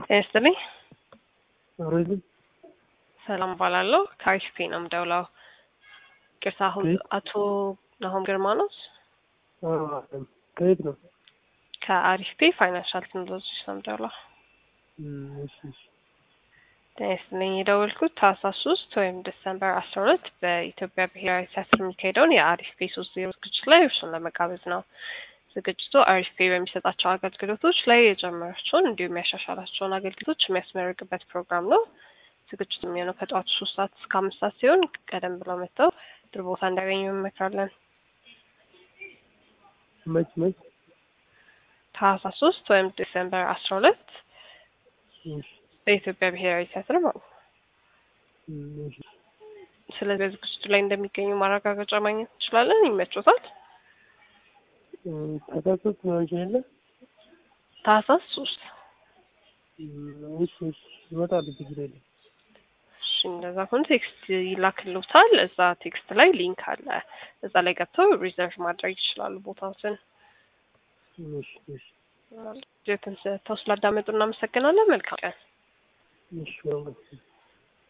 ጤና ይስጥልኝ። ሮይዝም ሰላም እባላለሁ። ከአሪፍ ነው የምደውለው። ቅርታ አሁን አቶ ናሆም ግርማ ነው? ከየት ነው? ከአሪፍ ፔ ፋይናንሻል ቴክኖሎጂ ነው የምደውለው። እሺ እሺ ጤና ይስጥልኝ። የደወልኩት ታህሳስ ሶስት ወይም ዲሰምበር አስራ ሁለት በኢትዮጵያ ብሔራዊ ቲያትር የሚካሄደውን የአሪፍ ፔ ሶስት ዜሮ ዝግጅት ላይ እርሱን ለመጋበዝ ነው። ዝግጅቱ አሪፍ ፔ በሚሰጣቸው አገልግሎቶች ላይ የጨመራቸውን እንዲሁም ያሻሻላቸውን አገልግሎቶች የሚያስመርቅበት ፕሮግራም ነው። ዝግጅቱ የሚሆነው ከጠዋቱ ሶስት ሰዓት እስከ አምስት ሰዓት ሲሆን ቀደም ብለው መጥተው ጥሩ ቦታ እንዲያገኙ እንመክራለን። መች መች? ታህሳስ ሶስት ወይም ዲሴምበር አስራ ሁለት እሺ በኢትዮጵያ ብሔራዊ ቲያትር ማለት ነው። እሺ ስለዚህ በዝግጅቱ ላይ እንደሚገኙ ማረጋገጫ ማግኘት እንችላለን። ይመቾታል? ተከሰት ነው እንችላለ ታህሳስ ሶስት እሺ እሺ ይመጣሉ ችግር የለም። እሺ እንደዛ ከሆነ ቴክስት ይላክልዎታል። እዛ ቴክስት ላይ ሊንክ አለ። እዛ ላይ ገብተው ሪዘርቭ ማድረግ ይችላሉ ቦታዎትን። እሺ እሺ ጀትን ሰጥተው ስላዳመጡ እናመሰግናለን። መልካም ቀን። እሺ